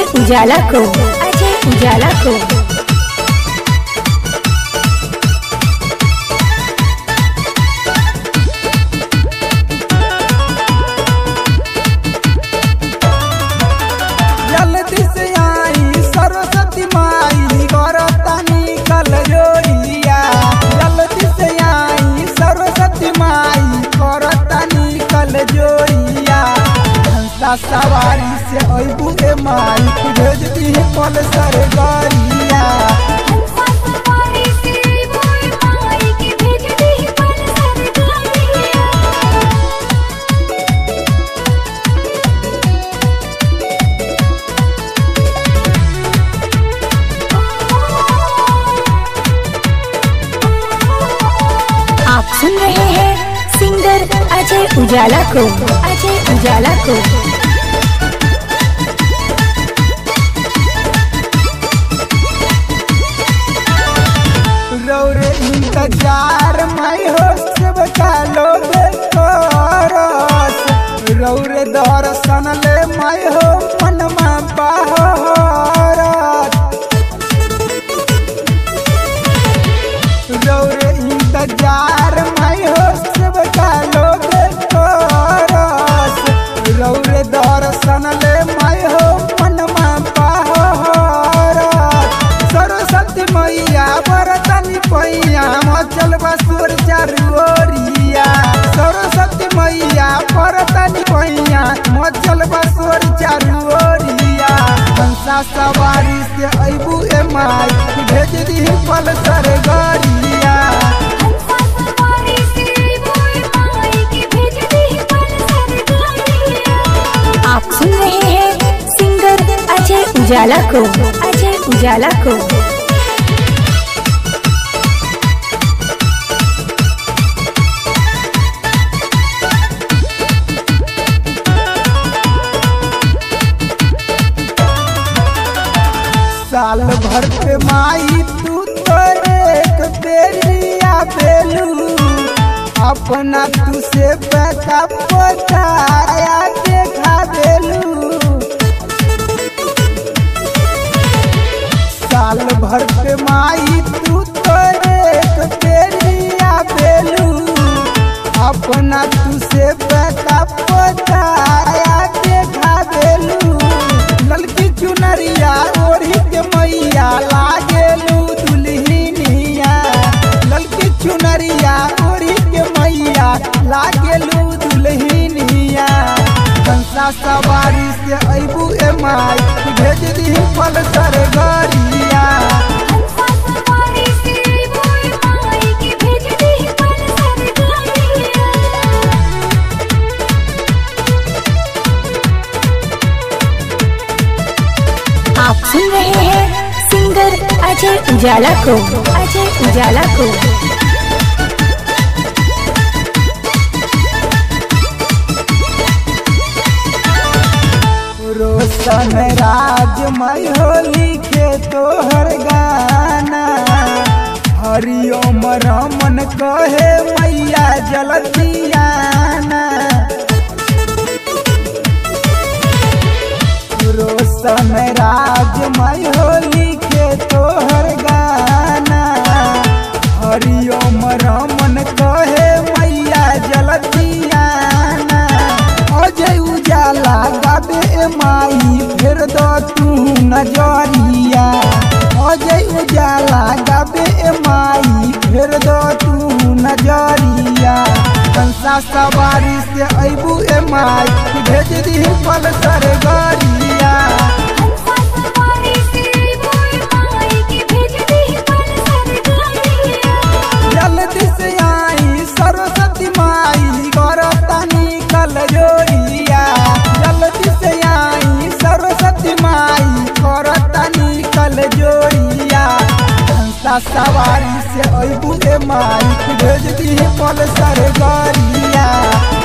उजाला को अजय उजाला को जल्दी से आई सरस्वती माई गरतानी कल जोड़िया जल्दी से आई सरस्वती माई गरतानी कल जोड़िया हंसा सवारी से अबू ए माई भेज दी पल सर गरिया आप सुन रहे हैं सिंगर अजय उजाला को अजय उजाला को रौरे इंतजार मैं हो सब का लोग करस रौरे दर्शन ले मैं हो मनमा बहरत रौरे इंतजार मैं हो सब का लोग करस रौरे दर्शन ले मैं हो मनमा बहरत सरस्वती मैया बरतनी पैया मचल बसुर चारुओरिया सरस्वती मैया बरतनी पैया मचल बसुर चारुओरिया कंसा सवारी से अबू ए माई भेज दी पल सर गरिया आप सुन रहे हैं सिंगर अजय उजाला को अजय उजाला को साल भर पे माई तू तो एक बेरिया बेलू अपना तू से पैसा पचाया देखा बेलू साल भर पे माई तू तो एक बेरिया बेलू अपना तू से पैसा पचाया देखा बेलू ललकी चुनरिया ओढ़ी के मैया लागेलू दुल्हनिया ललकी चुनरिया ओढ़ी के मैया लागेलू दुल्हनिया कंसा सवारी से अबू ए माई भेज दी पल सर गरिया आप सुन रहे हैं सिंगर अजय उजाला को अजय उजाला को रोशन राज मई हो लिखे तोहर गाना हरिओम रमन कहे मैया जलतियाना रोशन राज मई हो लिखे तोहर गाना हरिओम रमन कहे मैया जलतियाना अजय उजाला गाबे ए माई फेर दो तू नजरिया अजय उजाला गाबे ए माई फेर दो तू नजरिया कंसा सवारी से अबू ए माई भेज दी पल सर गरिया जल्दी से आई सरस्वती माई गरतानी कल जोड़िया जल्दी से आई सरस्वती माई गरतानी कल जोड़िया हंसा सवारी से अबू ए माई भेज दी पल सर गरिया